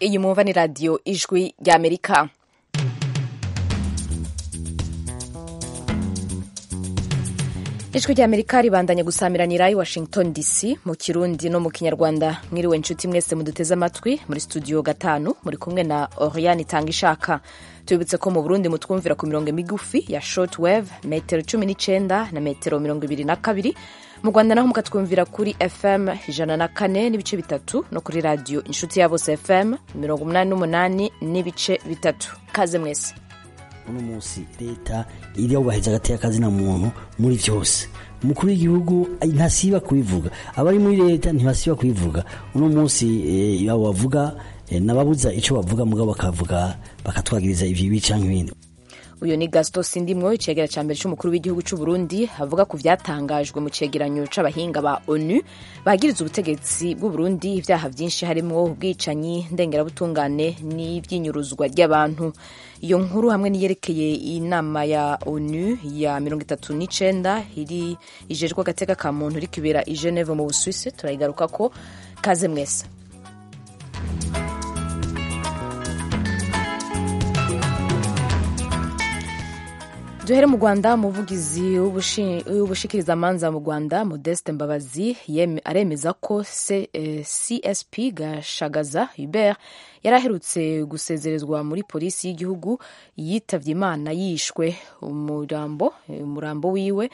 iyi mwumva ni radiyo ijwi ry'amerika ijwi ry'amerika ribandanya gusamiranira i washington dc mu kirundi no mu kinyarwanda mwiriwe inshuti mwese muduteze amatwi muri studio gatanu muri kumwe na oriane itanga ishaka tubibutse ko mu burundi mutwumvira ku mirongo migufi ya short wave metero cumi n'icenda na metero mirongo ibiri na kabiri mu rwanda naho mukatwumvira kuri fm ijana na kane n'ibice bitatu no kuri radiyo inshuti ya bose fm mirongo umunani n'umunani n'ibice bitatu kaze mwese uno munsi leta iriyubahiriza agateka kazina muntu muri byose umukuru w'igihugu ntasiba kubivuga abari muri leta ntibasiba kubivuga uno munsi abo bavuga n'ababuza icyo bavuga mugabo bakavuga bakatwagiriza ibibi cyangwa ibindi uyu ni gasito sindimwo icegera cya mbere cy'umukuru w'igihugu cy'u Burundi avuga ku byatangajwe mu cegeranyo c'abahinga ba onu bagiriza ubutegetsi bw'u Burundi ibyaha byinshi harimo ubwicanyi ndengerabutungane n'iby'inyuruzwa ry'abantu iyo nkuru hamwe niyerekeye inama ya onu ya mirongo itatu n'icenda iri ijejwe agateka ka muntu iri kibera i Geneve mu Busuwisi turayigaruka ko kaze mwese duhere mu rwanda umuvugizi w'ubushikirizamanza mu rwanda modeste mbabazi aremeza ko csp gashagaza hubert yari aherutse gusezerezwa muri polisi y'igihugu yitavye imana yishwe umurambo umurambo wiwe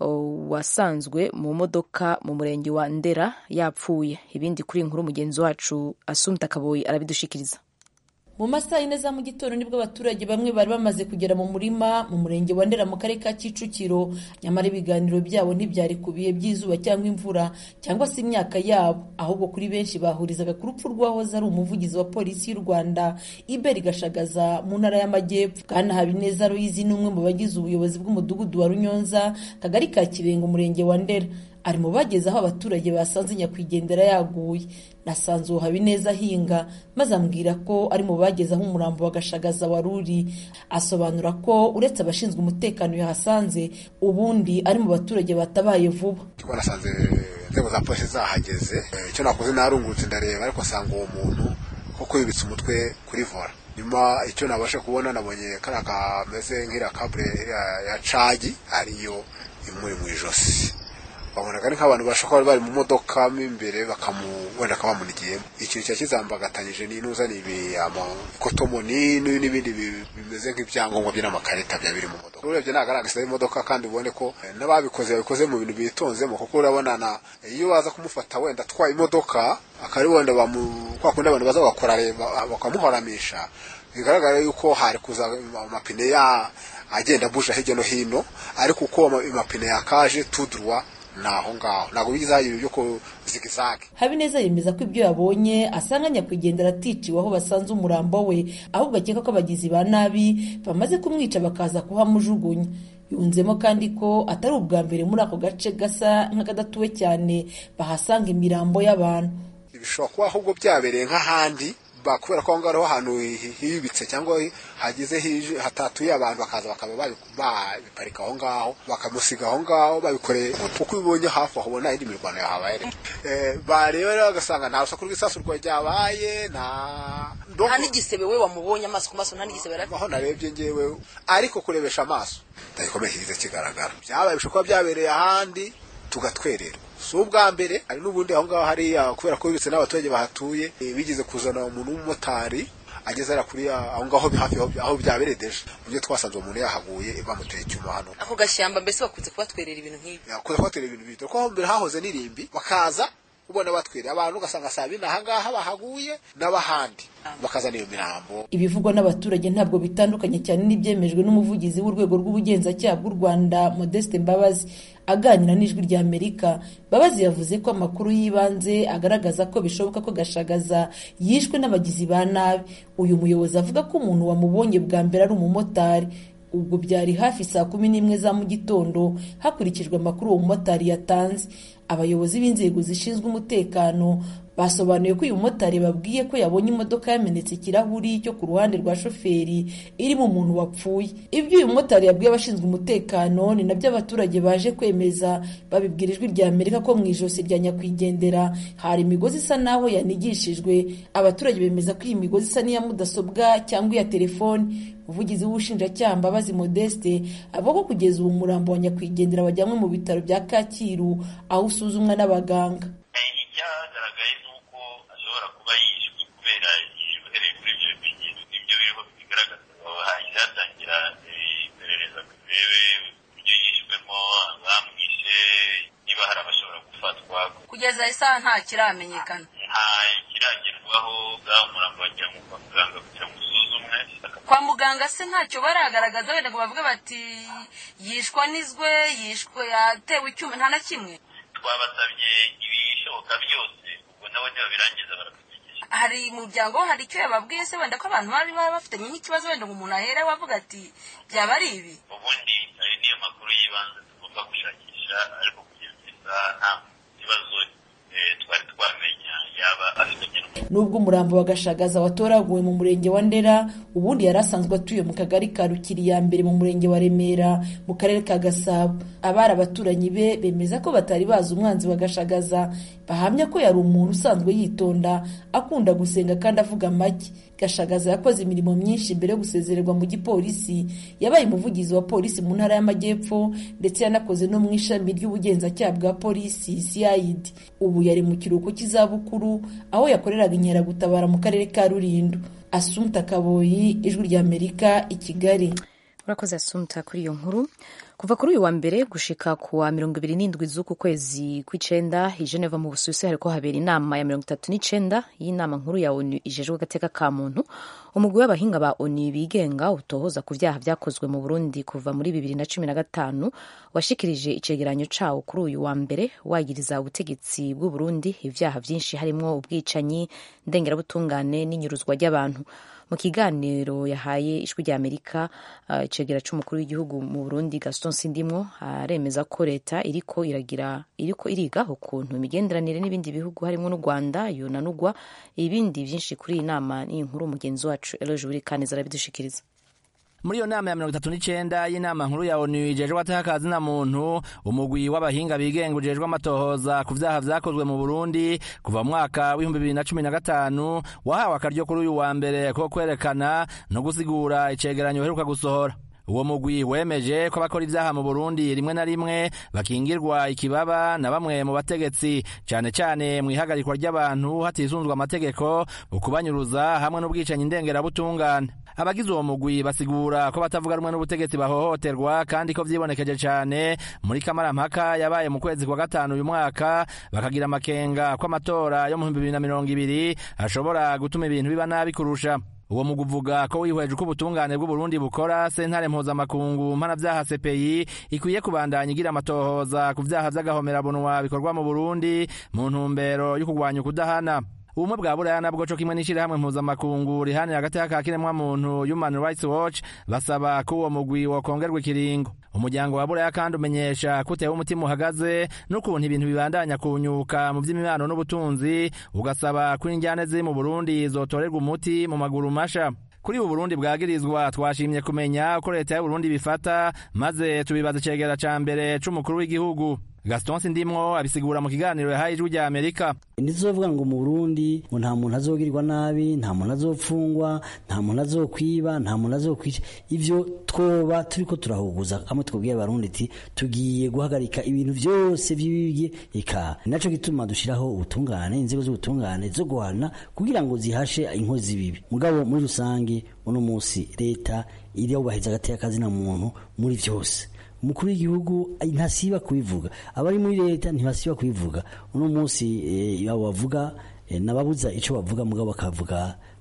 wasanzwe mu modoka mu murenge wa ndera yapfuye ibindi kuri inkuru mugenzi wacu asumta kaboyi arabidushikiriza mu masaha yine za mu gitondo nibwo abaturage bamwe bari bamaze kugera mu murima mu murenge wa ndera mu karere ka kicukiro nyamara ibiganiro byabo ntibyari ku bihe by'izuba cyangwa imvura cyangwa se imyaka yabo ahubwo kuri benshi bahurizaga ku rupfu rw'uwahoze ari umuvugizi wa polisi y'u rwanda iberi gashagaza mu ntara y'amajyepfo bwana habineza ruyizi ni umwe mu bagize ubuyobozi bw'umudugudu wa runyonza kagari ka kirenga umurenge wa ndera ari mu bageze aho abaturage basanze nyakwigendera yaguye nasanze uwo habineza ahinga maze ambwira ko ari mu bageze aho umurambo wa gashagaza wari uri asobanura ko uretse abashinzwe umutekano yahasanze ubundi ari mu baturage batabaye vuba nasanze inzego za polisi zahageze icyo nakoze narungurutse ndareba ariko asanga uwo muntu koko yubitse umutwe kuri vora nyuma icyo nabasha kubona nabonye kariya kameze nk'iriya kabure ya cagi ariyo imuri mu ijosi babonaga ari nk'abantu bashobora kuba bari mu modoka mo imbere bakamu wenda akaba bamunigiyemo ikintu cyari kizambagatanyije n'inuza ni amakotomo n'ibindi bimeze nk'ibyangombwa bye n'amakarita byaba biri mu modoka urebye ntabwo ari agasida y'imodoka kandi ubone ko n'ababikoze babikoze mu bintu bitonzemo kuko urabona na iyo baza kumufata wenda atwaye imodoka akari wenda kwa kundi abantu baza bagakora bakamuhoramisha bigaragara yuko hari kuza amapine ya agenda abusha hirya no hino ariko uko amapine yakaje tudurwa naho ngaho ntabwo bigize aho ibintu byo kuzigizage habineza yemeza ko ibyo yabonye asanga nyakwigendera aticiwe aho basanze umurambo we ahubwo akeka ko abagizi ba nabi bamaze kumwica bakaza kuhamujugunya yunzemo kandi ko atari ubwa mbere muri ako gace gasa nk'akadatuwe cyane bahasanga imirambo y'abantu bishobora kuba ahubwo byabereye nk'ahandi kubera ko aho ngaho ahantu hiyubitse cyangwa hageze hatatuye abantu bakaza bakaba babiparika aho ngaho bakamusiga aho ngaho babikoreye uko ubibonye hafi aho ubona indi mirwano yahabaye bareba rero bagasanga nta rusaku rw'isasu ryabaye nta nta n'igisebe we wamubonye amaso ku maso nta n'igisebe yari aho narebye ngewe ariko kurebesha amaso ndagikomeye kigize kigaragara byabaye bishobora kuba byabereye ahandi tugatwerera si ubwa mbere hari n'ubundi aho ngaho hariya kubera ko bibitse n'abaturage bahatuye bigeze kuzana umuntu w'umumotari ageze hariya kuri aho ngaho hafi aho byabereye deje uburyo twasanze uwo muntu yahaguye bamuteye icyuma hano ako gashyamba mbese bakunze kubatwerera ibintu nk'ibi bakunze kubatwerera ibintu nk'ibi kuko aho mbere hahoze n'irimbi bakaza ubona batwerera abantu ugasanga saa bine ahangaha bahaguye n'abahandi bakazana iyo mirambo ibivugwa n'abaturage ntabwo bitandukanye cyane n'ibyemejwe n'umuvugizi w'urwego rw'ubugenzacyaha bw'u rwanda modeste mbabazi aganira n'ijwi rya amerika mbabazi yavuze ko amakuru y'ibanze agaragaza ko bishoboka ko gashagaza yishwe n'abagizi ba nabi uyu muyobozi avuga ko umuntu wamubonye bwa mbere ari umumotari ubwo byari hafi saa kumi n'imwe za mu gitondo hakurikijwe amakuru uwo mumotari yatanze abayobozi b'inzego zishinzwe umutekano basobanuye ko uyu mumotari babwiye ko yabonye imodoka yamenetse ikirahuri cyo ku ruhande rwa shoferi irimo umuntu wapfuye ibyo uyu mumotari yabwiye abashinzwe umutekano ni nabyo abaturage baje kwemeza babibwira ijwi rya amerika ko mu ijosi rya nyakwigendera hari imigozi isa naho yanigishijwe abaturage bemeza ko iyi migozi isa n'iya mudasobwa cyangwa iya telefoni umuvugizi w'ubushinjacyaha mbabazi modeste avuga ko kugeza ubu umurambo wa nyakwigendera wajyanywe mu bitaro bya kacyiru aho usuzumwa n'abaganga icyagaragaye ni uko ashobora kuba yishwe kubera uhereye kuri ibyo bimenyetso ibyo biriho bigaragaza hahise hatangira iperereza ngo turebe uburyo yishwemo abamwishe niba hari abashobora gufatwa kugeza isaha nta kiramenyekana nta kiragerwaho bwa umurambo wajyanwe kwa muganga kugira ngo usuzumwe kwa muganga se ntacyo baragaragaza wenda ngo bavuge bati yishwa n'izwe yishwe yatewe icyuma nta na kimwe twabasabye ibishoboka byose ubwo nabo nibabirangiza baratumenyesha hari umuryango hari icyo yababwiye se wenda ko abantu bari baba bafitanye nk'ikibazo wenda ngo umuntu ahere wavuga ati byaba ari ibi ubundi ari niyo makuru y'ibanze tugomba gushakisha ariko kugeza isaha nta kibazo twari twamenya yaba afitanye nubwo umurambo wa gashagaza watoraguwe mu murenge wa ndera ubundi yari asanzwe atuye mu kagari ka rukiri ya mbere mu murenge wa remera mu karere ka gasabo abari abaturanyi be bemeza ko batari bazi umwanzi wa gashagaza bahamya ko yari umuntu usanzwe yitonda akunda gusenga kandi avuga make gashagaza yakoze imirimo myinshi mbere yo gusezererwa mu gipolisi yabaye umuvugizi wa polisi mu ntara y'amajyepfo ndetse yanakoze no mu ishami ry'ubugenzacyaha bwa polisi cid ubu yari mu kiruhuko cy'izabukuru aho yakoreraga inkeragutabara mu karere ka rulindo asumta kaboyi ijwi ry'amerika i kigali urakoze asumta kuri iyo nkuru kuva kuri uyu wa mbere gushika ku wa mirongo ibiri n'indwi z'uku kwezi kw'icenda i geneva mu busuwisi hariko habera inama ya mirongo itatu n'icenda y'inama nkuru ya onu ijejwe agateka ka muntu umugwi w'abahinga ba onu bigenga utohoza ku vyaha vyakozwe mu burundi kuva muri bibiri na cumi na gatanu washikirije icegeranyo cawo kuri uyu wa mbere wagiriza ubutegetsi bw'uburundi ivyaha vyinshi harimwo ubwicanyi ndengerabutungane n'inyuruzwa ry'abantu mu kiganiro yahaye ijwi rya amerika uh, icegera c'umukuru w'igihugu mu burundi gaston sindimwo aremeza ko leta iriko iragira iriko iriga ukuntu imigenderanire n'ibindi bihugu harimo n'u rwanda yonanugwa ibindi vyinshi kuri iyi nama n'iyi nkuru umugenzi wacu eloge burikaneza arabidushikiriza muri iyo nama ya mirongo itatu n'icenda y'inama nkuru ya onu ijejwe atakazi na muntu umugwi w'abahinga bigenga ujejwe amatohoza ku vyaha vyakozwe mu burundi kuva mu mwaka w'ibihumbi bibiri na cumi na gatanu wahawe akaryo kuri uyu wa mbere ko kwerekana no gusigura icegeranyo uheruka gusohora uwo mugwi wemeje ko abakora ivyaha mu burundi rimwe na rimwe bakingirwa ikibaba na bamwe mu bategetsi cane cane mu ihagarikwa ry'abantu hatisunzwe amategeko ukubanyuruza hamwe n'ubwicanyi ndengerabutungane abagize uwo mugwi basigura ko batavuga rumwe n'ubutegetsi bahohoterwa kandi ko vyibonekeje cane muri kamarampaka yabaye mu kwezi kwa gatanu uyu mwaka bakagira amakenga ko amatora yo mu bihumbi bibiri na mirongo ibiri ashobora gutuma ibintu biba nabi kurusha uwo mugwi uvuga ko wihweje uko ubutungane bw'uburundi bukora sentare mpuzamakungu mpanavyaha cpi ikwiye kubandanya igira amatohoza ku vyaha vy'agahomerabunwa bikorwa mu burundi mu ntumbero yo kurwanya ukudahana ubumwe bwa buraya nabwo co kimwe n'ishirahamwe mpuzamakungu rihanira hagati y'aka kiremwamuntu human rights watch basaba ko uwo mugwi wokongerwa ikiringo umuryango wa buraya kandi umenyesha ko utewe umutima uhagaze n'ukuntu ibintu bibandanya kunyuka mu vy'imibano n'ubutunzi ugasaba ko injyane ziri mu burundi zotorerwa umuti mu maguru masha kuri ubu burundi bwagirizwa twashimye kumenya uko leta y'uburundi bifata maze tubibaza icegera ca mbere c'umukuru w'igihugu gaston sindimwo abisigura mu kiganiro yahaye ijwi rya amerika ntizizovuga ngo mu burundi ngo nta muntu azogirirwa nabi nta muntu azopfungwa nta muntu azokwiba nta muntu azokwica ivyo twoba turiko turahuguza kamwe twabwiye abarundi ati tugiye guhagarika ibintu vyose vy'ibibye eka naco gituma dushiraho ubutungane inzego z'ubutungane zo guhana kugira ngo zihashe inkozi z'ibibi mugabo muri rusange uno musi leta iriyubahiriza agateka kazina muntu muri vyose umukuru w'igihugu ntasiba kubivuga abari muri leta ntibasiba kubivuga uno munsi abo bavuga nababuza icyo bavuga mugabo bakavuga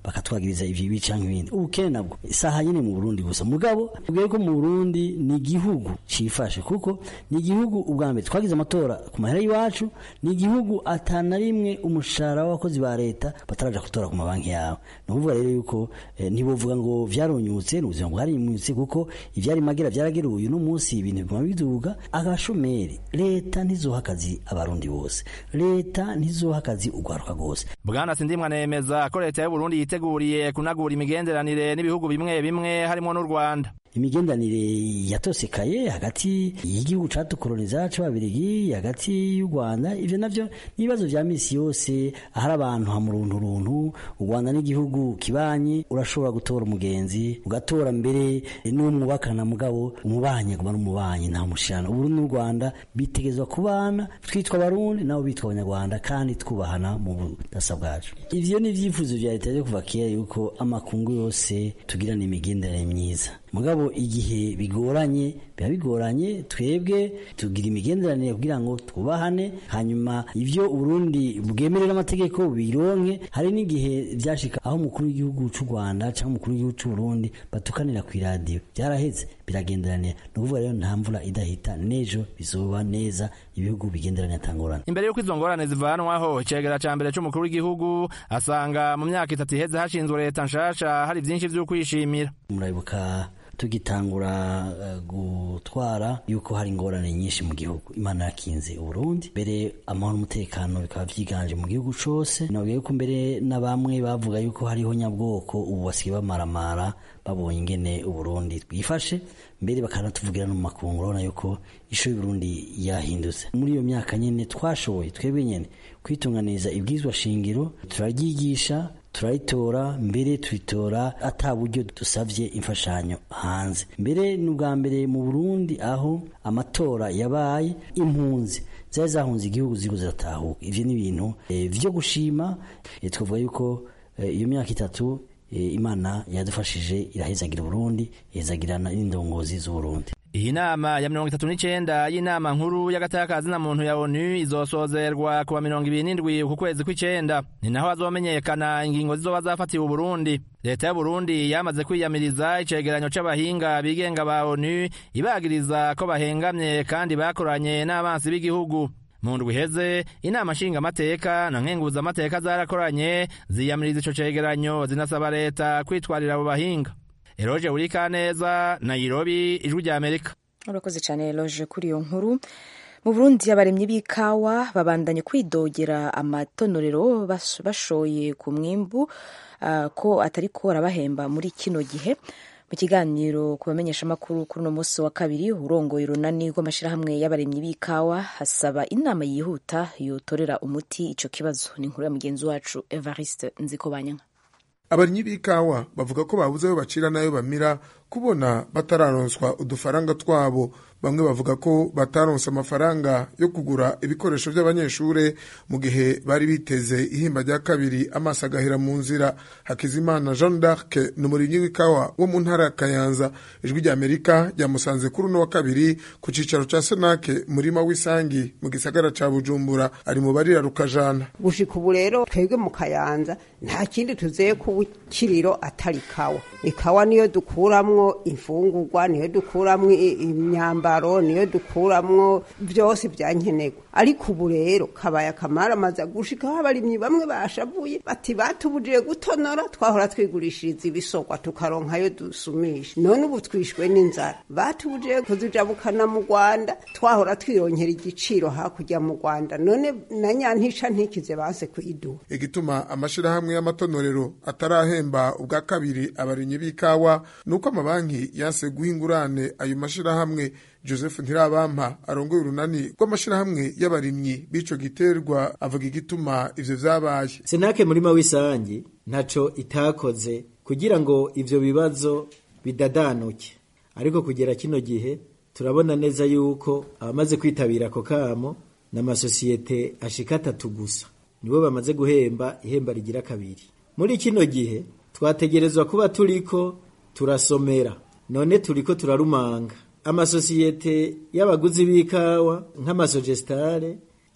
bakatwagiriza ivyo ibi canke ibindi ubukene nabwo isaha nyene mu Burundi gusa mugabo ubwo ko mu Burundi ni igihugu cifashe kuko ni igihugu ubwa mbere twagize amatora ku mahera y'iwacu ni igihugu atana rimwe umushahara w'abakozi ba leta bataraja gutora ku mabanki yabo ni ukuvuga rero yuko eh, ntibovuga ngo vyaronyutse ni ubuzima bwarinyutse kuko ivyari magera vyarageruye uno munsi ibintu biguma biduga agashomeri leta ntizoha akazi abarundi bose leta ntizoha akazi ugwaruka rwose bwana sindimwa nemeza ko leta y'u Burundi yiteguriye kunagura imigenderanire n'ibihugu bimwe bimwe harimo n'u Rwanda imigendanire yatosekaye hagati y'igihugu catukoloniza c'ababirigi hagati y'u Rwanda ivyo navyo n'ibibazo vya misi yose ahari abantu hamurunturuntu u Rwanda n'igihugu kibanye urashobora gutora umugenzi ugatora mbere n'umwubakana mugabo umubanye kuba n'umubanyi nta mushirana ubu n'u Rwanda bitegezwa kubana twitwa abarundi nabo bitwa abanyarwanda kandi twubahana mu budasa bwacu ivyo ni ivyifuzo vya leta vyo kuva kera yuko amakungu yose tugirana imigenderanire myiza mugabo igihe bigoranye biba bigoranye twebwe tugira imigenderanire kugira ngo twubahane hanyuma ivyo Burundi bwemerera amategeko bironke hari n'igihe vyashika aho umukuru w'igihugu c'u Rwanda cyangwa umukuru w'igihugu c'u Burundi batukanira ku radio byaraheze biragenderanira ni ukuvuga rero nta mvura idahita nejo bizoba neza ibihugu bigenderanira atangorane imbere y'uko izo ngorane zivanwaho icegera ca mbere c'umukuru w'igihugu asanga mu myaka itatu iheze hashinzwe leta nshasha hari vyinshi vy'ukwishimira murabibuka tugitangura uh, gutwara yuko hari ingorane nyinshi mu gihugu imana yakinze uburundi mbere amahoro n'umutekano bikaba vyiganje mu gihugu cose nabwiye yuko mbere na bamwe bavuga yuko hariho nyabwoko ubu basigaye bamaramara babonye ingene uburundi bwifashe mbere bakanatuvugira no mu makungu urabona yuko isho y'uburundi yahindutse muri iyo myaka nyene twashoboye twebwe nyene kwitunganiriza ibwizwa shingiro turaryigisha turaritora mbere turitora ata buryo dusavye imfashanyo hanze mbere ni ubwa mbere mu burundi aho amatora yabaye impunzi zari zahunze igihugu ziriko ziratahuka ivyo ni ibintu e, vyo gushima e, twavuga yuko e, iyo myaka itatu e, imana yadufashije irahezagira uburundi ihezagirana n'indongozi z'uburundi iyi nama ya mirongo itatu n'icenda y'inama nkuru y'agatakazi na muntu ya onu izosozerwa kuwa mirongo ibiri n'indwi ku kwezi kw'icenda ni naho hazomenyekana ingingo zizoba zafatiwe uburundi leta y'uburundi yamaze kwiyamiriza icegeranyo c'abahinga bigenga ba onu ibagiriza ko bahengamye kandi bakoranye n'abansi b'igihugu mu ndwi iheze inama nshingamateka na nkenguzamateka zarakoranye ziyamiriza ico cegeranyo zinasaba leta kwitwarira abo bahinga eroje urikaneza nairobi ijwi rya amerika urakoze cyane eroje kuri iyo nkuru mu burundi abaremyi b'ikawa babandanye kwidogera amatonorero bashoye ku mwimbu uh, ko atari ko arabahemba muri kino gihe mu kiganiro ku bamenyeshamakuru kuri uno munsi wa kabiri urongoye urunani rw'amashyirahamwe y'abaremyi b'ikawa hasaba inama yihuta yotorera umuti ico kibazo ni inkuru ya mugenzi wacu evariste nzikobanyanka abarimyi b'ikawa bavuga ko babuze ayo bacira n'ayo bamira kubona batararonswa udufaranga twabo bamwe bavuga ko bataronse amafaranga yo kugura ibikoresho by'abanyeshure mu gihe bari biteze ihimba rya kabiri amaso agahera mu nzira hakizimana jean d'arc ni umurimyi w'ikawa wo mu ntara ya kayanza ijwi rya amerika ryamusanze kuri uno wa kabiri ku cicaro ca senake murima w'isangi mu gisagara ca bujumbura ari mu barira rukajana gushika ubu rero twebwe mu kayanza nta kindi tuzeye ku kiriro atari ikawa ikawa niyo dukuramwo imfungurwa niyo dukuramwo imyambaro niyo dukuramwo byose byankenerwa ariko ubu rero kabaye akamara amaze gushikaho abarimyi bamwe bashavuye bati batubujije gutonora twahora twigurishiriza ibisokwa tukaronkayo dusumisha none ubu twishwe n'inzara batubujije kuzijabukana mu rwanda twahora twironkera igiciro hakurya mu rwanda none na nyantisha ntikize banse kuyiduha igituma amashirahamwe y'amatonorero atarahemba ubwa kabiri abarimyi b'ikawa nuko amabanki yanse guha ingurane ayo mashirahamwe joseph ntirabampa arongoye urunani rw'amashirahamwe y'abarimyi b'ico giterwa avuga igituma ivyo vyabaye senake murima w'isangi ntaco itakoze kugira ngo ivyo bibazo bidadanuke ariko kugera kino gihe turabona neza yuko abamaze kwitabira ako kamo n'amasosiyete ashika atatu gusa nibo bamaze guhemba ihemba rigira kabiri muri kino gihe twategerezwa kuba turiko turasomera none turiko turarumanga amasosiyete y'abaguzi b'ikawa nk'amasogestare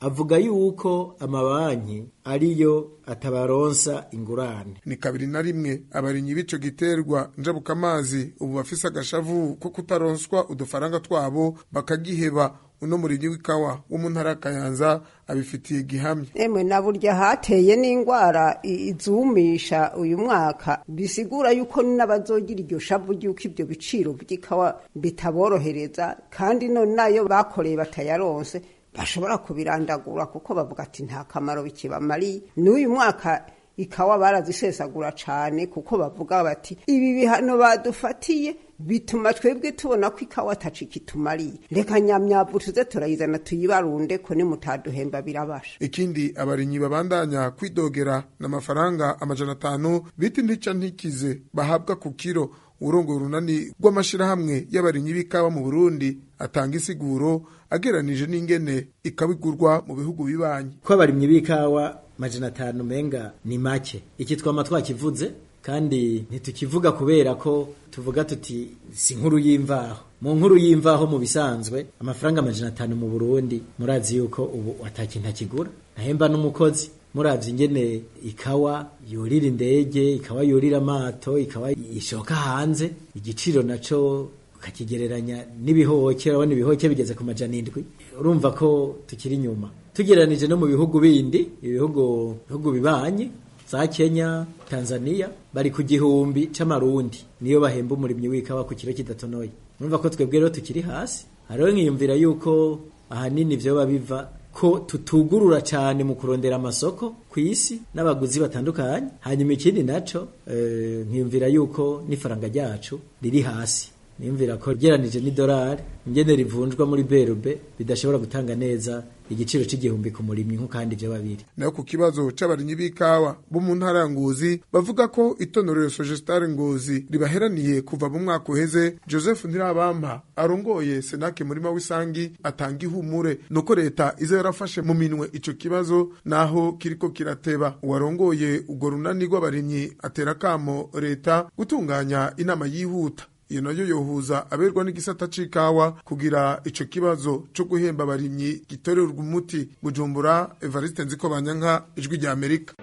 avuga yuko amabanki ariyo atabaronsa ingurane ni kabiri na rimwe abarimyi b'ico giterwa njabukamazi ubu bafise agashavu ko kutaronswa udufaranga twabo bakagiheba uno murimyi w'ikawa wo mu ntara ya kayanza abifitiye gihamya emwe na burya hateye n'indwara izumisha uyu mwaka bisigura yuko n'abazogira iryo shavu ry'uko ibyo biciro by'ikawa bitaborohereza kandi none nayo bakoreye batayaronse bashobora kubirandagura kuko bavuga ati nta kamaro bikibamariye n'uyu mwaka ikawa barazisesagura cyane kuko bavuga bati ibi bihano badufatiye bituma twebwe tubona ko ikawa ataci kitumariye reka nyamyavu tuze turayizana tuyibarunde ko nimutaduhemba birabasha ikindi abarimyi babandanya kwidogera n'amafaranga amajana atanu bita intica ntikize bahabwa ku kiro urongo runani rw'amashirahamwe y'abarimyi b'ikawa mu Burundi atanga isiguro ageranije n'ingene ikabigurwa mu bihugu bibanyi ko abarimyi b'ikawa majana atanu menga ni make iki twama twakivuze kandi ntitukivuga kubera ko tuvuga tuti si nkuru y'imvaho mu nkuru y'imvaho mu bisanzwe amafaranga amajana atanu mu Burundi murazi yuko ubu atakintu akigura nahemba n'umukozi muravye ingene ikawa yurira indege ikawa yurira amato ikawa ishoka hanze igiciro naco ukakigereranya n'ibihoke urabona ibihoke bigeze ku majana indwi urumva ko tukiri inyuma tugereranije no mu bihugu bindi ibihugu bihugu bibanye za Kenya Tanzania bari ku gihumbi c'amarundi niyo bahemba umurimyi w'ikawa ku kiro kidatonoye urumva ko twebwe rero tukiri hasi hariho nkiyumvira yuko ahanini vyoba biva ko tutugurura cyane mu kurondera amasoko ku isi n'abaguzi batandukanye hanyuma ikindi naco e, nkiyumvira yuko n'ifaranga ryacu riri hasi niyumvira ko geranije n'idolari ingene rivunjwa muri berube bidashobora gutanga neza igiciro c'igihumbi ku murimyi nko kandi vyo babiri nayo ku kibazo c'abarimyi b'ikawa bo mu ntara ya Ngozi bavuga ko itonorero Sogestare Ngozi ribaheraniye kuva mu mwaka uheze Joseph Ntirabampa arongoye Senake murima w'isangi atanga ihumure nuko leta iza yarafashe mu minwe ico kibazo naho kiriko kirateba uwarongoye urwo runani rw'abarimyi atera kamo leta gutunganya inama yihuta iyo nayo yohuza aberwa n'igisata c'ikawa kugira ico kibazo co guhemba abarimyi gitorerwa umuti bujumbura evariste nziko banyanka ijwi rya amerika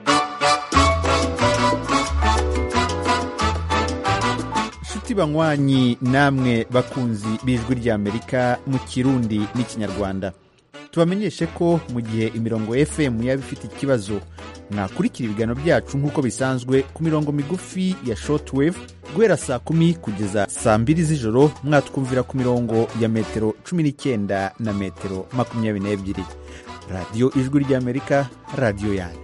nshuti banywanyi namwe bakunzi b'ijwi rya amerika mu kirundi n'ikinyarwanda tubamenyeshe ko mu gihe imirongo fm yaba ifite ikibazo mwakurikira ibiganiro byacu nk'uko bisanzwe ku mirongo migufi ya shortwave guhera saa kumi kugeza saa mbiri z'ijoro mwatwumvira ku mirongo ya metero cumi n'icyenda na metero makumyabiri n'ebyiri radiyo ijwi ry'amerika radiyo yanyu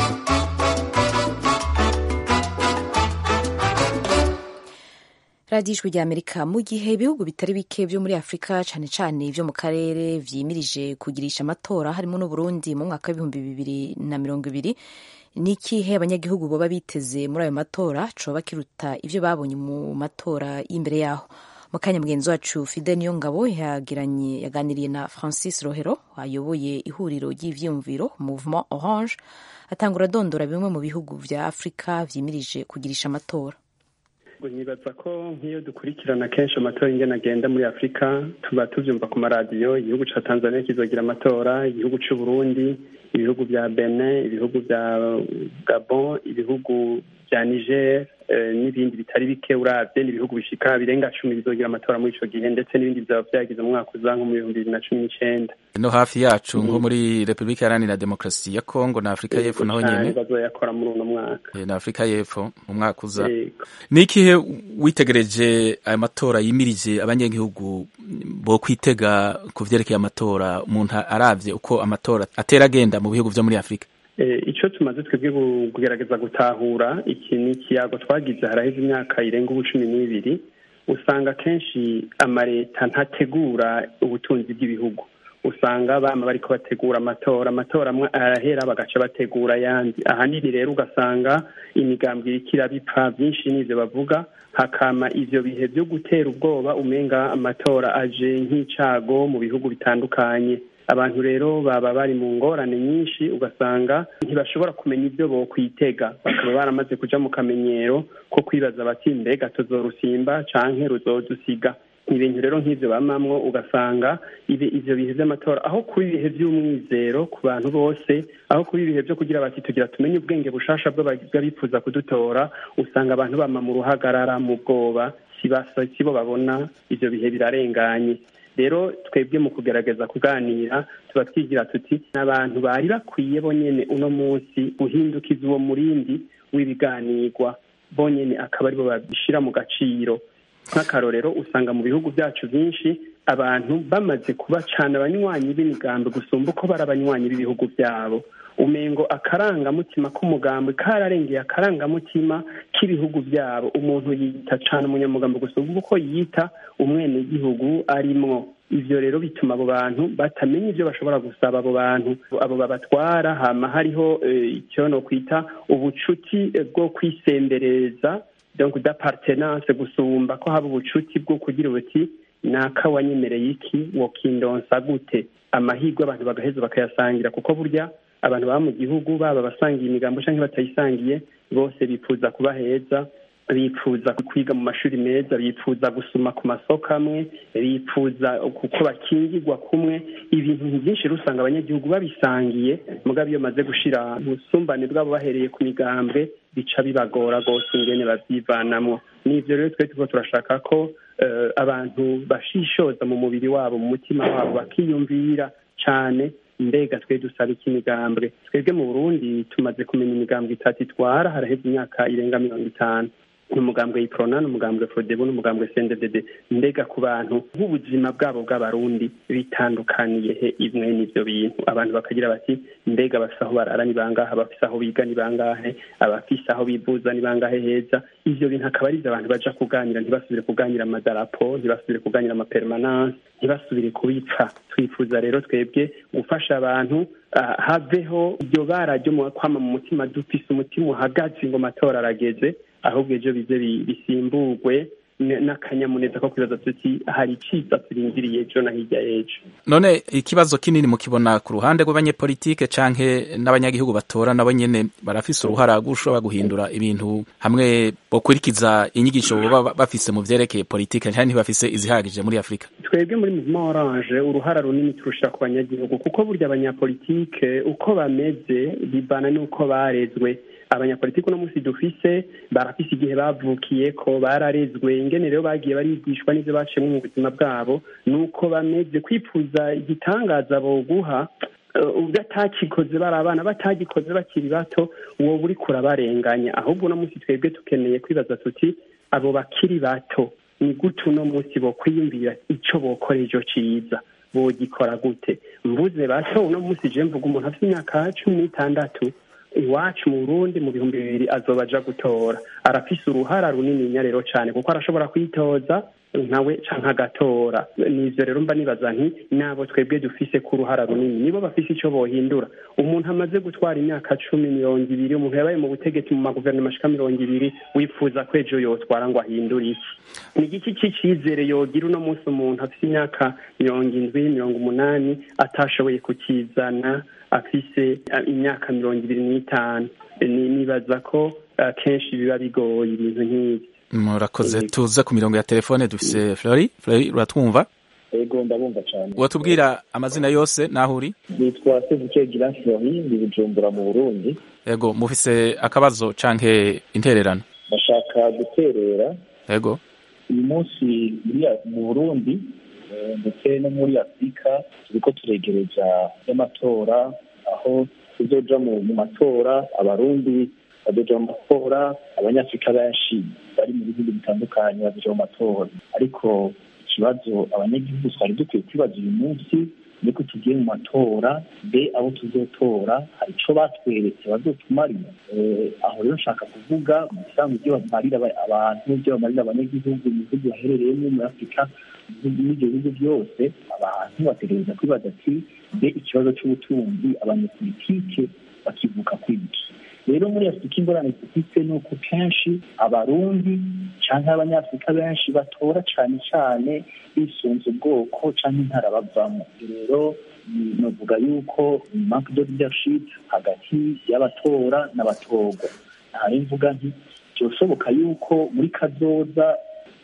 radiyo ijwi rya amerika mu gihe ibihugu bitari bike byo muri afurika cyane cyane byo mu karere vyimirije kugirisha amatora harimo n'uburundi mu mwaka w'ibihumbi bibiri na mirongo ibiri ni ikihe abanyagihugu baba biteze muri ayo matora coba kiruta ivyo babonye mu matora y'imbere yaho mu kanya mugenzi wacu fide niyo ngabo yagiranye yaganiriye na francis rohero ayoboye ihuriro ry'ivyiyumviro mouvement orange atangura adondora bimwe mu bihugu vya afurika vyimirije kugirisha amatora nibaza ko nk'iyo dukurikirana kenshi amatora ingene agenda muri afurika tuba tuvyumva ku maradiyo igihugu ca tanzania kizogira amatora igihugu c'u burundi ibihugu vya benin ibihugu vya gabon ibihugu vya niger n'ibindi bitari bike uravye n'ibihugu bishika birenga cumi bizogira amatora muri ico gihe ndetse n'ibindi vyaba vyagize mu mwaka uza nko mu bihumbi bibiri na cumi n'icenda no hafi yacu nko muri repubulika iharanira demokarasi ya kongo na afurika y'epfo naho nyene bazoyakora muri uno mwaka na afurika y'epfo mu mwaka uza ni ikihe witegereje ayo matora yimirije abanyagihugu bo kwitega ku vyerekeye amatora umuntu aravye uko amatora atera agenda mu bihugu vyo muri afurika icyo tumaze twebwe kugerageza gutahura iki ni ikiyago twagize haraheze imyaka irenga ubu cumi n'ibiri usanga kenshi amaleta ntategura ubutunzi bw'ibihugu usanga bama bariko bategura amatora amatora amwe arahera bagaca bategura ayandi ahanini rero ugasanga imigambwe iriko irabipfa byinshi n'ivyo bavuga hakama ivyo bihe vyo gutera ubwoba umenga amatora aje nk'icago mu bihugu bitandukanye abantu rero baba bari mu ngorane nyinshi ugasanga ntibashobora kumenya ibyo bokwitega bakaba baramaze kuja mu kamenyero ko kwibaza bati mbega tuzorusimba canke ruzodusiga ibintu rero nk'ibyo bamamwo ugasanga ibyo bihe by'amatora aho kuba ibihe by'umwizero ku bantu bose aho kuba ibihe byo kugira bati tugira tumenye ubwenge bushasha bw'abifuza kudutora usanga abantu bama mu ruhagarara mu bwoba si bo babona ibyo bihe birarenganye rero twebwe mu kugerageza kuganira tuba twigira tuti n'abantu bari bakwiye bonyine uno munsi guhindukiza uwo murindi w'ibiganirwa bonyine akaba aribo babishyira mu gaciro nk'akarorero usanga mu bihugu byacu byinshi abantu bamaze kuba cyane abanywanyi b'imigambi gusumba uko bari abanywanyi b'ibihugu byabo umengo akarangamutima k'umugambi kararengeye akarangamutima k'ibihugu byabo umuntu yita cyane umunyamugambi gusumba uko yita umwenegihugu arimwo ivyo rero bituma abo bantu batamenya ivyo bashobora gusaba abo bantu abo babatwara hama hariho icyo no kwita ubucuti bwo kwisembereza donc d'appartenance gusumba ko haba ubucuti bwo kugira ubuti naka wanyemereye iki wokindonsa gute amahirwe abantu bagaheza bakayasangira kuko burya abantu baba mu gihugu baba abasangiye imigambo cyangwa batayisangiye bose bifuza kuba heza bifuza kwiga mu mashuri meza bifuza gusoma ku masoko amwe bifuza kuko bakingirwa kumwe ibintu byinshi rusanga abanyagihugu babisangiye mugabo iyo maze gushira ubusumbane bwabo bahereye ku migambwe bica bibagora rwose ingene babyivanamwo n'ivyo rero twe turiko turashaka ko abantu bashishoza mu mubiri wabo mu mutima wabo bakiyumvira cane mbega twe dusaba iki imigambwe twebwe mu burundi tumaze kumenya imigambwe itatu itwara haraheze imyaka irenga mirongo itanu umugambwe yiprona n'umugambwe frodebu n'umugambwe sendedede mbega ku bantu nk'ubuzima bwabo bw'abarundi bitandukaniye he imwe n'ivyo bintu abantu bakagira bati mbega bafise aho barara ni bangahe abafise aho biga ni bangahe abafise aho bivuza ni bangahe heza ivyo bintu akaba ari abantu baja kuganira ntibasubire kuganira amadarapo ntibasubire kuganira amapermanence ntibasubire kubipfa twifuza rero twebwe gufasha abantu haveho iryo bara ryo kwama mu mutima dufise umutima uhagaze ngo amatora arageze ahubwo ejo bize bisimburwe n'akanyamuneza ko kwibaza tuti hari iciza turindiriye ejo na hirya y'ejo none ikibazo kinini mukibona ku ruhande rw'abanyepolitike canke n'abanyagihugu batora nabo nyene barafise uruhara gushobora guhindura ibintu hamwe bokurikiza inyigisho baba bafise mu vyerekeye politike canke ntibafise izihagije muri afurika twebwe muri muvuma oranje uruhara runini turushira ku banyagihugu kuko burya abanyapolitike uko bameze bibana n'uko barezwe abanyapolitiki uno munsi dufise barafise igihe bavukiye ko bararezwe ingene rero bagiye barigishwa n'ivyo baciyemo mu buzima bwabo nuko bameze kwifuza igitangaza boguha batakikoze bari abana batagikoze bakiri bato wowe uri kurabarenganya ahubwo uno munsi twebwe tukeneye kwibaza tuti abo bakiri bato ni gute uno munsi bokwiyumvira ico bokora ejo ciza bogikora gute mvuze bato uno munsi je mvuga umuntu afite imyaka cumi n'itandatu iwacu mu burundi mu bihumbi bibiri azoba aja gutora arafise uruhara runini rero cane kuko arashobora kwitoza nkawe canke agatora nivyo rero mba nibaza nti nabo twebwe dufise ku ruhara runini nibo bafise ico bohindura umuntu amaze gutwara imyaka cumi mirongo ibiri umuntu yabaye mu butegetsi mu maguverinoma ashika mirongo ibiri wifuza ko ejo yotwara ngo ahindure iki ni igiki c'icizere yogira uno munsi umuntu afise imyaka mirongo indwi mirongo umunani atashoboye kukizana afise imyaka mirongo ibiri n'itanu nibaza ko kenshi biba bigoye ibintu nk'ibyo murakoze tuze ku mirongo ya telefone dufise flori flori uratwumva ego ndabumva cyane watubwira amazina yose naho uri nitwa sevuke gira flori ndi bujumbura mu burundi ego mufise akabazo canke intererano ndashaka guterera ego uyu munsi mu burundi ndetse no muri afurika turiko turegereza y'amatora aho tuzoja mu matora abarundi bazoja mu matora abanyafurika benshi bari mu bihugu bitandukanye bazoja mu matora ariko ikibazo abanyagihugu twari dukwiye kwibaza uyu munsi niko tugiye mu matora mbe abo tuzotora hari ico batweretse bazotumarira aho rero nshaka kuvuga mu bisanzwe ibyo bamarira abantu ibyo bamarira abanyagihugu mu bihugu baherereyemo muri afurika n'ibyo bihugu byose abantu bategereza kwibaza ati mbe ikibazo c'ubutunzi abanyepolitike bakivuka kwiki rero muri afurika ingorane dufite ni uko kenshi abarundi cyangwa abanyafurika benshi batora cyane cyane bisunze ubwoko cyangwa intara bavamo rero navuga yuko manque de leadership hagati y'abatora n'abatorwa ntari mvuga nti byoshoboka yuko muri kazoza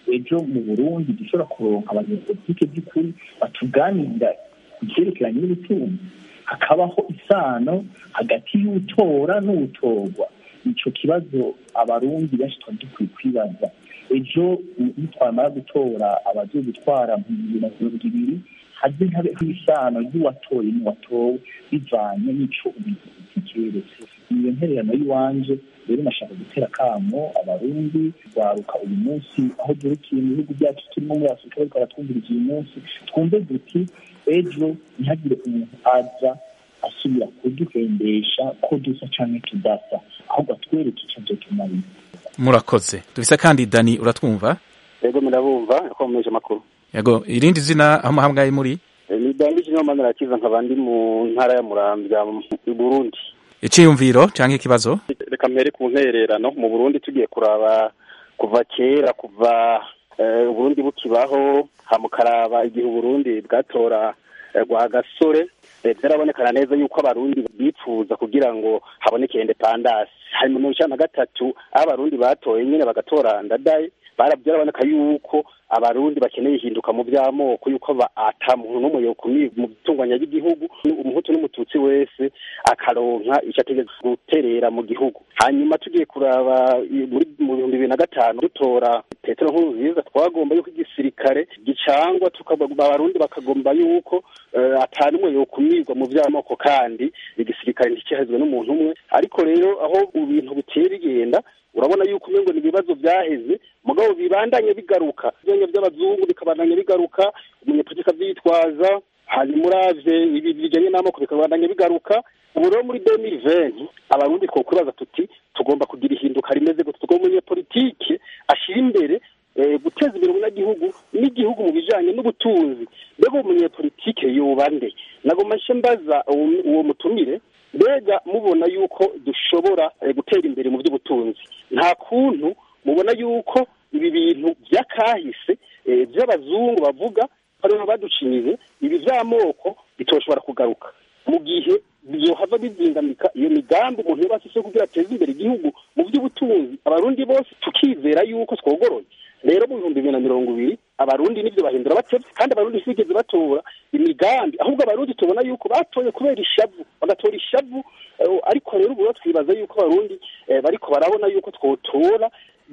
ejo mu burundi dushobora kuronka abanyepolitike by'ukuri batuganirira ku byerekeranye n'ubutunzi hakabaho isano hagati y'utora n'utorwa icyo kibazo abarundi benshi tuba dukwiye kwibaza ejo nitwamara gutora abagiye gutwara mu bibiri na mirongo ibiri haze habeho isano y'uwatoye n'uwatowe bivanye n'ico ubuyobozi keretse iyo ntererano y'iwanje rero nashaka gutera akamo abarundi rwaruka uyu munsi aho durukiye mu bihugu byacu turimo muri afurika bariko baratwumviriza uyu munsi twumve duti ejo ntihagire umuntu aza asubira kuduhendesha ko dusa canke tudasa ahubwo atwereke ico vyotumarira murakoze dufise kandi dani uratwumva yego murabumva akomeje amakuru yego irindi zina aho muhamgaye muri ni dandije niyo manara kiza nkaba ndi mu ntara ya muramvya mu burundi iciyumviro canke ikibazo reka mpere ku ntererano mu burundi tugiye kuraba kuva kera kuva uburundi bukibaho hamukaraba igihe uburundi bwatora rwagasore byarabonekana neza yuko abarundi bipfuza kugira ngo haboneke independance hanyuma mu ijana na gatatu aho abarundi batoye nyine bagatora ndadaye byaraboneka yuko abarundi bakeneye ihinduka mu by'amoko yuko ata muntu n'umwe yokumira mu bitunganya ry'igihugu umuhutu n'umututsi wese akaronka icyo ategeka guterera mu gihugu hanyuma tugiye kuraba muri mu bihumbi bibiri na gatanu dutora petero nkurunziza twagomba yuko igisirikare gicangwa abarundi bakagomba yuko ata n'umwe yokumirwa mu by'amoko kandi igisirikare ntikihazwe n'umuntu umwe ariko rero aho ibintu bitera bigenda urabona yuko umengo ni ibibazo byaheze mugabo bibandanye bigaruka ibyanya by'abazungu bikabandanya bigaruka umunyepolitika avyitwaza hanyuma uravye ibi bijanye n'amoko bikabandanya bigaruka ubu rero muri demiri venti abarundi twokwibaza tuti tugomba kugira ihinduka rimeze gute tugomba umunyepolitike ashira imbere guteza imbere umunyagihugu n'igihugu mu bijanye n'ubutunzi mbega umunyepolitike yoba nde nagoma nce mbaza uwo mutumire mbega mubona yuko dushobora gutera imbere mu by'ubutunzi nta kuntu mubona yuko ibi bintu by'akahise by'abazungu bavuga aribo baducinyize ibi by'amoko bitoshobora kugaruka mu gihe byohava bizingamika iyo migambi umuntu yaba afise kugira ateze imbere igihugu mu by'ubutunzi abarundi bose tukizera yuko twogoroye rero mu bihumbi bibiri na mirongo ibiri abarundi nivyo bahindura batevye kandi abarundi ntibigeze batora imigambi ahubwo abarundi tubona yuko batoye kubera ishavu bagatora ishavu ariko rero ubu twibaza yuko abarundi bariko barabona yuko twotora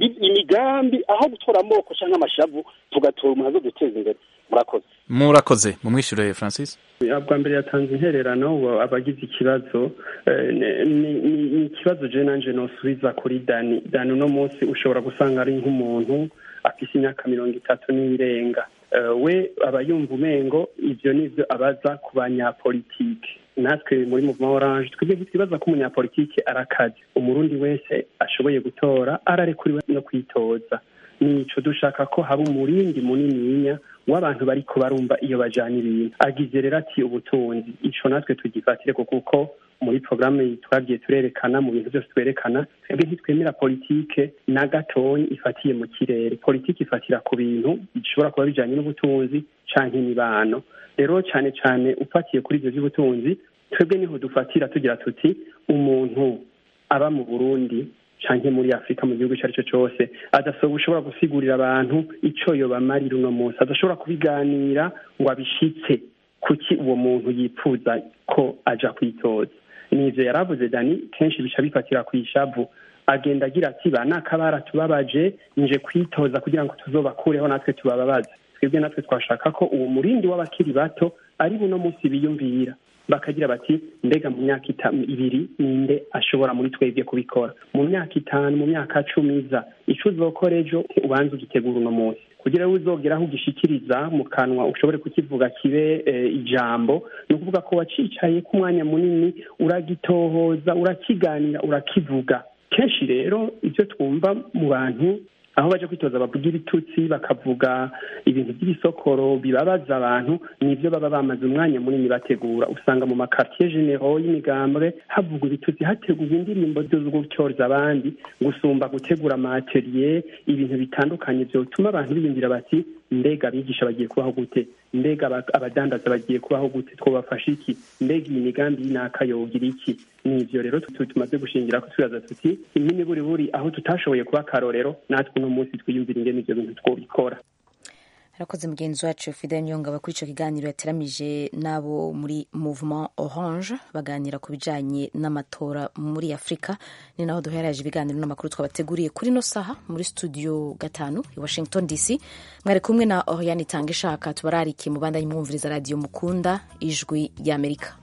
imigambi aho gutora amoko canke amashavu tugatora umuntu azoduteza imbere murakoze murakoze mumwishyure francis bwa mbere yatanze intererano abagize ikibazo ni ikibazo je nanje nosubiza kuri dani dani uno munsi ushobora gusanga ari nk'umuntu afise imyaka mirongo itatu n'irenga we aba yumva umengo ivyo nivyo abaza ku banyapolitike natwe muri muvuma oranje twebwe ntitwibaza ko umunyapolitike arakaze umurundi wese ashoboye gutora ararekuriwe no kwitoza nico dushaka ko haba umurindi munininya w'abantu bariko barumva iyo bajana ibintu agize rero ati ubutunzi ico natwe tugifatire ko kuko muri porogaramu twagiye turerekana mu bintu byose twerekana twebwe ntitwemera politike na gatonyi ifatiye mu kirere politike ifatira ku bintu bishobora kuba bijanye n'ubutunzi canke imibano rero cane cane ufatiye kuri ivyo vy'ubutunzi twebwe niho dufatira tugira tuti umuntu aba mu burundi canke muri afurika mu gihugu ico ari cyo cose adashobora gusigurira abantu ico yobamarira uno munsi adashobora kubiganira ngo abishitse kuki uwo muntu yipfuza ko aja kwitoza nivyo yaravuze dani kenshi bica bifatira ku ishavu agenda agira ati ba nakabara tubabaje nje kwitoza kugira ngo tuzobakureho natwe tubababaze twebwe natwe twashaka ko uwo murindi w'abakiri bato ari buno munsi biyumvira bakagira bati mbega mu myaka ibiri ninde ashobora muri twebwe kubikora mu myaka itanu mu myaka cumi iza ico uzokora ejo ubanza ugitegura uno munsi kugira ngo uzogera aho ugishikiriza mu kanwa ushobore kukivuga kibe ijambo ni ukuvuga ko wacicaye ku mwanya munini uragitohoza urakiganira urakivuga kenshi rero ibyo twumva mu bantu aho baje kwitoza bavuga ibitutsi bakavuga ibintu by'ibisokoro bibabaza abantu nibyo baba bamaze umwanya munini bategura usanga mu makartier genero y'imigambwe havugwa ibitutsi hategurwa indirimbo zo gutyoza abandi gusumba gutegura amateriye ibintu bitandukanye byotuma abantu biyumvira bati mbega abigisha bagiye kubaho gute mbega abadandaza bagiye kubaho gute twabafasha iki mbega iyi migambi y'inaka yogira iki ni ibyo rero tumaze gushingira ko twibaza tuti impini buri buri aho tutashoboye kuba akarorero natwe uno munsi twiyumvira ingene ivyo bintu twobikora arakoze mugenzi wacu fidel nyongaba kuri icyo kiganiro yateramije n'abo muri mouvement orange baganira ku bijyanye n'amatora muri afurika ni naho duheraje ibiganiro n'amakuru twabateguriye kuri no saha muri studio gatanu i washington dc mwari kumwe na oriane itanga ishaka tubararikiye mu bandanye mwumviriza radiyo mukunda ijwi ry'amerika